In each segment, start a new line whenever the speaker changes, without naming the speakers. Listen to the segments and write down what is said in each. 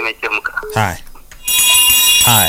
imechemka.
Haya, haya,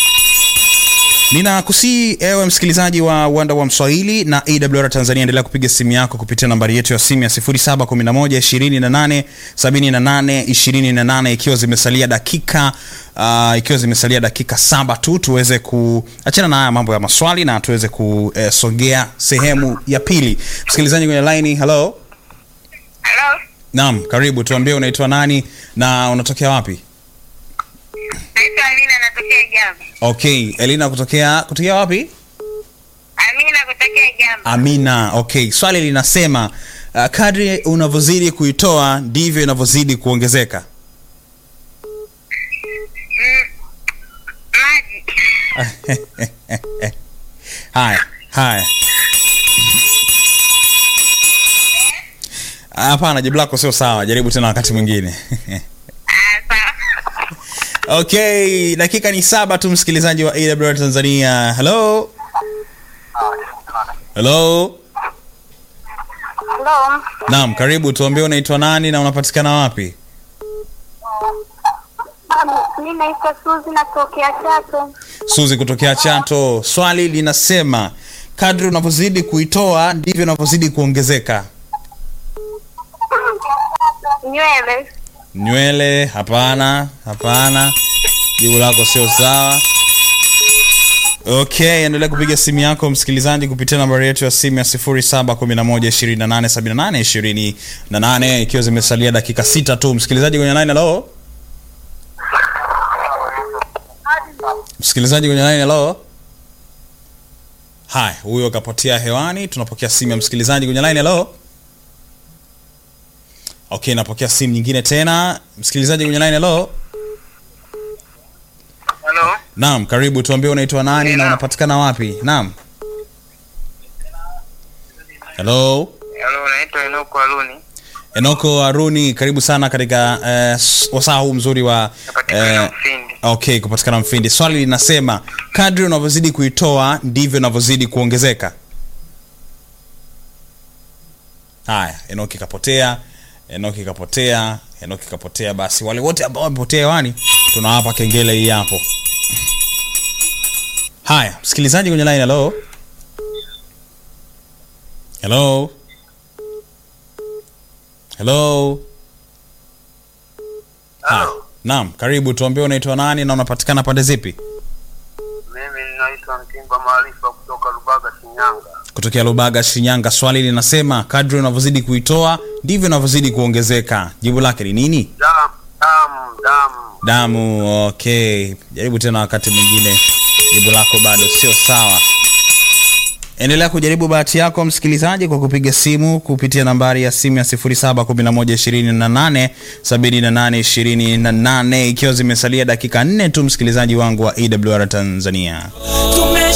ninakusii ewe msikilizaji wa uwanda wa Mswahili na AWR Tanzania, endelea kupiga simu yako kupitia nambari yetu ya simu ya 0711 28 78 ikiwa zimesalia dakika uh, ikiwa zimesalia dakika saba tu tuweze kuachana na haya mambo ya maswali na tuweze kusogea sehemu ya pili. Msikilizaji kwenye line, hello.
Halo,
Naam, karibu. Tuambie unaitwa nani na unatokea wapi?
naitwa Amina, natokea Jambo.
Okay, Elina kutokea kutokea wapi?
Amina kutokea Jambo.
Amina. Okay, swali linasema uh, kadri unavyozidi kuitoa ndivyo inavyozidi kuongezeka.
Mm, maji.
Haya, haya. Hapana, jibu lako sio sawa. Jaribu tena wakati mwingine.
Ah, sawa.
Okay, dakika ni saba tu, msikilizaji wa AWR Tanzania. Hello, hello.
Halo,
Naam, karibu. Tuambie unaitwa nani na unapatikana wapi?
mi naitwa Suzi, natokea Chato.
Suzi kutokea Chato. Swali linasema kadri unavyozidi kuitoa ndivyo unavyozidi kuongezeka.
Nywele.
Nywele? Hapana, hapana, jibu lako sio sawa. Okay, endelea kupiga simu yako msikilizaji kupitia nambari yetu ya simu ya 0711287828 ikiwa zimesalia dakika sita tu. Msikilizaji kwenye line, hello. Msikilizaji kwenye line, hello. Haya, huyo kapotea hewani. Tunapokea simu ya msikilizaji kwenye line, hello. Okay, napokea simu nyingine tena. Msikilizaji kwenye line, hello.
Halo,
Naam, karibu. Tuambie unaitwa nani na
Naam.
unapatikana wapi? Naam. Hello.
halo, naitwa Enoko Aluni,
Enoko Aruni, karibu sana katika eh, s- wasaa huu mzuri wa
napatikana Mfindi.
okay, kupatikana Mfindi. Swali linasema kadri unavyozidi kuitoa ndivyo unavyozidi kuongezeka. Haya, Enoki kapotea, Enoki kapotea, Enoki kapotea. Basi wale wote ambao wamepotea hewani tunawapa kengele hii hapo. Haya, msikilizaji kwenye line, hello. Hello. Hello. Haya. Naam, karibu. Tuambie unaitwa nani na unapatikana pande zipi?
Mimi naitwa Mtimba Maarifa kutoka Lubaga, Shinyanga.
Kutokea Lubaga, Shinyanga. Swali linasema kadri unavyozidi kuitoa ndivyo unavyozidi kuongezeka. Jibu lake ni nini?
Damu, damu, damu.
Damu. Okay, jaribu tena wakati mwingine. Jibu lako bado sio sawa. Endelea kujaribu bahati yako msikilizaji, kwa kupiga simu kupitia nambari ya simu ya 0711287828 ikiwa zimesalia dakika nne tu, msikilizaji wangu wa AWR Tanzania.